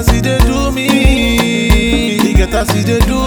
as he dey do me. He get as he dey do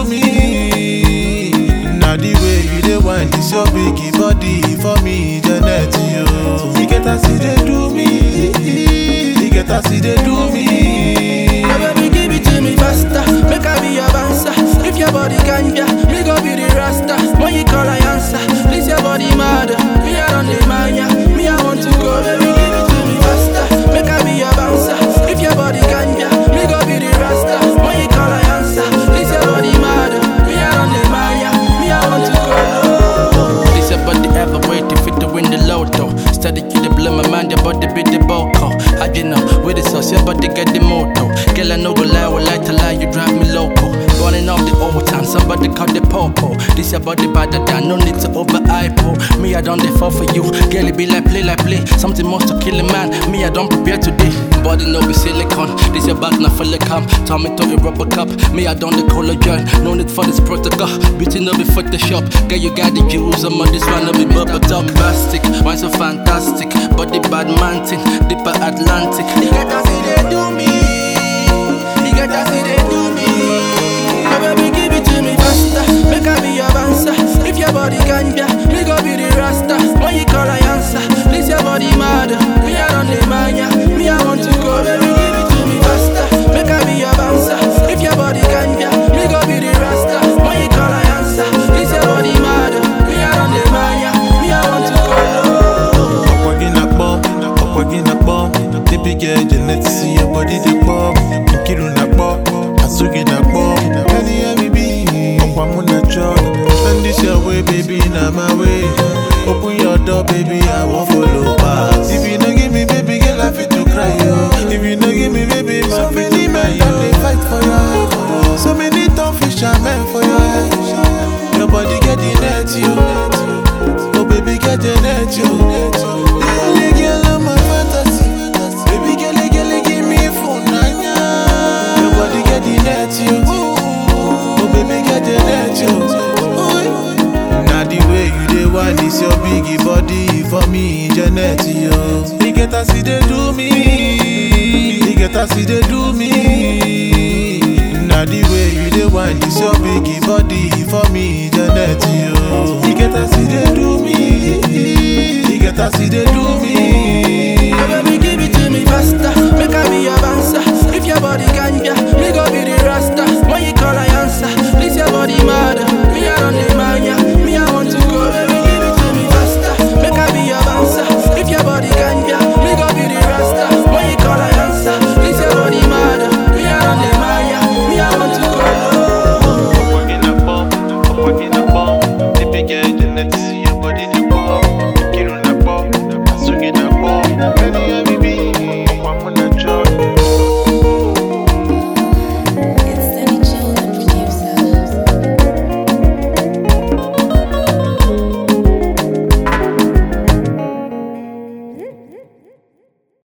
me. Now the way you dey wind this your big body for me, Janet yo. He get as he dey do me. He get as he dey do me. Oh, baby, give it to me faster. Make I be your bouncer. If your body can yeah, me go be the rasta. When you call, I answer. This your body mad. Me I don't demand ya. Me I want to go, baby, give it to me faster. Make I be your bouncer. If your body can yeah, me go be the rasta. When you call, I answer. This your body mad. Me I don't demand ya. Me I want to go. This your body ever wait if it to win the lotto. Steady you the blow my mind, your body be the boko. How you know? With the sauce, your body get the moto. Girl, I know go lie, will lie to lie, you drive me loco. Running off the old time, somebody call the popo. This your body better than no need to over hypo. Me, I don't dey fall for you. Girl, it be like play, like play. Something must to kill a man. Me, I don't prepare today. Body no be silicone. This your back, not fully come. Turn me to a rubber cup. Me, I don't the collagen. No need for this protocol. Beauty no be Photoshop. Girl, you got the juice. I'm on this one, no be bubble top plastic. Wine so fantastic. Body bad man thing. Deeper Atlantic. You get as it they do me. You get as it they do me. Oh, baby, give it to me faster. Make I be your bouncer. If your body can yeah, me go be the rasta. When you call, I answer. This your body mad. Me I don't demand ya. Me I want to go, baby, give it to me faster. Make I be your bouncer. If your body can yeah, me go be the rasta. When you call, I answer. This your body mad. Me I don't demand ya. Me I want to go. ọ̀pọ̀ gínà pọ̀ ọ̀pọ̀ gínà pọ̀ débi gẹ̀ jẹ̀nẹ̀ ti sí your body dey pọ̀ nkiru na pọ̀ àsúgì na pọ̀ ẹni ẹ̀mí bí ọ̀pọ̀ amúnà chọ́ and this your way baby na my way open your door baby I wan follow pass if you no give me baby girl I fit to cry yo if you no give me baby my so many men don dey fight for your head so many tough fishermen for your head your body get the net yo. Oh baby, get the net, yo. Lily girl, I'm my fantasy. Baby, girl, girl, give me phone, nanya. Your body get the net, yo. Oh baby, get the net, yo. Now the way you dey want this your biggie body for me, Janet, yo. He get as he dey do me. He get as he dey do me. Now the way you dey want this your biggie body for me, Janet, yo. He get as he dey do me. He get as he dey do me. Oh, baby, give it to me faster. Make I be your bouncer. If your body can yeah, me go be